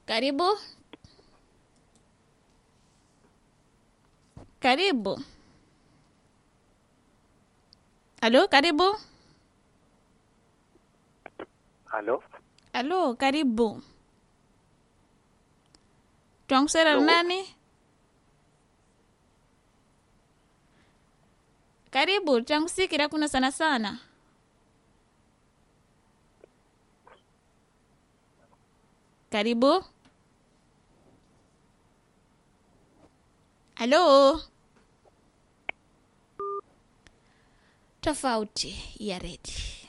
Karibu. Karibu. Alo, karibu. Halo, Alo, karibu. Twakusera Alo. nani? Karibu, twakusikira kuna sana sana. Karibu. Halo. Tofauti ya redi.